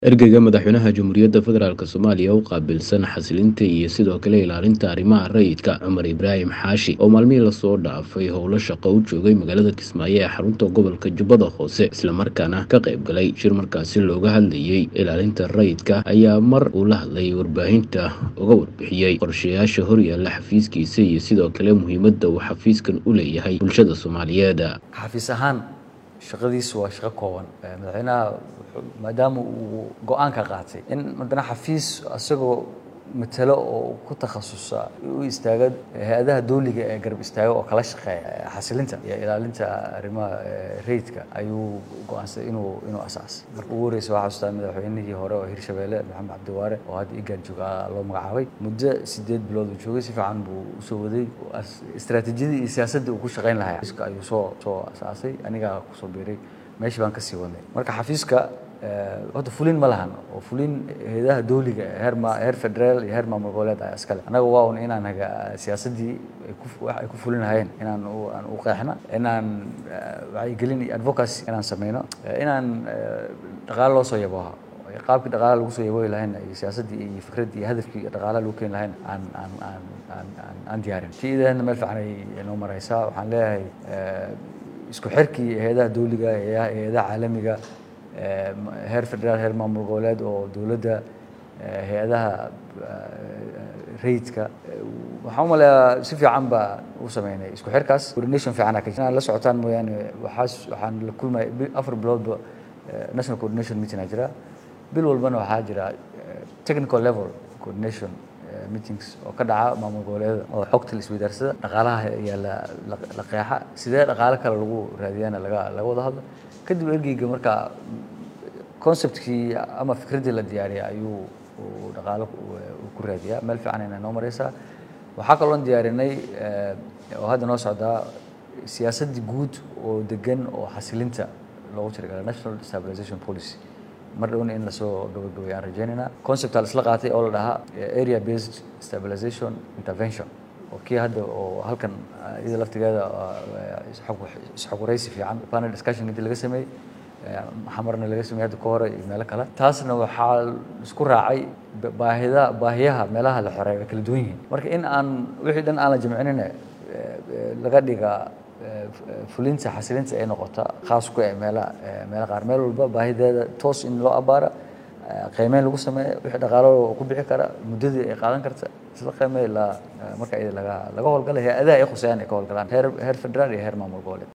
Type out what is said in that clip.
Ergeyga Madaxweynaha Jamhuuriyadda Federaalk Soomaaliya u qaabilsan xasilinta iyo sidoo kale ilaalinta arrimaha rayidka Cumar Ibraahim Xaashi oo maalmihii lasoo dhaafay howlo shaqo u joogay magaalada Kismaayo ee xarunta gobolka Jubbada Hoose islamarkaana ka qayb galay shir markaasi looga hadlayay ilaalinta rayidka ayaa mar uu la hadlay warbaahinta uga warbixiyey qorshayaasha horyaalla xafiiskiisa iyo sidoo kale muhiimadda uu xafiiskan u leeyahay bulshada Soomaaliyeed xafiis ahaan shaqadiisu waa shaqo kooban madaxweynaha maadaama uu go-aanka qaatay in haddana xafiis isagoo matalo oo ku takhasusa u istaaga hay-adaha dawliga ee garab istaaga oo kala shaqeeya xasilinta iyo ilaalinta arrimaha rayidka ayuu go-aansaday inuu inuu asaasay marka ugu horreysa waxaa xasuustaa madaxweynihii hore oo hirshabeelle maxamed cabdiwaare oo hadda igaan jooga loo magacaabay muddo sideed bilood uu joogay si fiican buu usoo waday istaraatiijiyadii iyo siyaasadda uu ku shaqayn lahaa xafiiska ayuu soo soo asaasay anigaa kusoo biiray meeshii baan kasii wadnay marka xafiiska horta fulin ma lahan oo fulin hay-adaha dawliga heer ma heer federaal iyo heer maamul goboleed ayaa iskale annaga waa un inaan haga siyaasaddii ay ku wax ay ku fulin lahayeen inaan u aan u qeexna inaan wacyigelin iyo advocacy inaan sameyno inaan dhaqaale loo soo yabooha qaabkii dhaqaalaha lagu soo yaboohi lahayna iyo siyaasaddii iyo fikraddii iyo hadafkii dhaqaalaha lagu keeni lahayna aan aan aan aan aan aan diyaarin tii idahna meel fiican ay noo maraysaa waxaan leeyahay isku xirkii hay-adaha dawliga hay-adaha caalamiga heer federaal heer maamul goboleed oo dowladda hay-adaha rayidka waxaan u maleeyaa si fiican baa u sameynay isku xirkaas coordination fiican inaan la socotaan mooyaane waxaas waxaan la kulmay afar biloodba national coordination meeting aa jira bil walbana waxaa jira technical level coordination meetings oo ka dhaca maamul goboleedyada oo xogta la isweydaarsada dhaqaalaha ayaa la la qeexa sidee dhaqaale kale lagu raadiyana laga laga wada hadla kadib ergeyga markaa conceptkii ama fikraddii la diyaariya ayuu dhaqaalo ku raadiyaa meel fiican inay noo mareysaa waxaa kaloon diyaarinay oo hadda noo socdaa siyaasaddii guud oo degan oo xasilinta loogu talagalay national stabilization policy mar dhowna in lasoo gabagabay aan rajeynayna conceptaa isla qaatay oo la dhahaa area based stabilization intervention oo kii hadda oo halkan iyada laftigeeda isxog waraysi fiican panel discussion intii laga sameeyey xamarna laga sameeyey hadda ka hore iyo meelo kale taasna waxaa isku raacay baahida baahiyaha meelaha la xoreeyo way kala duwan yihiin marka in aan wixii dhan aan la jamcinina laga dhiga fulinta xasilinta ay noqota khaas ku eh meela meelo qaar meel walba baahideeda toos in loo abaara qiimeyn lagu sameeyo wixii dhaqaalo ku bixi kara muddadii ay qaadan karta isla qiimey ilaa marka iyada laga laga howlgalay hay-adaha ay khusayaan ay ka howlgalaan heer heer federaal iyo heer maamul goboleed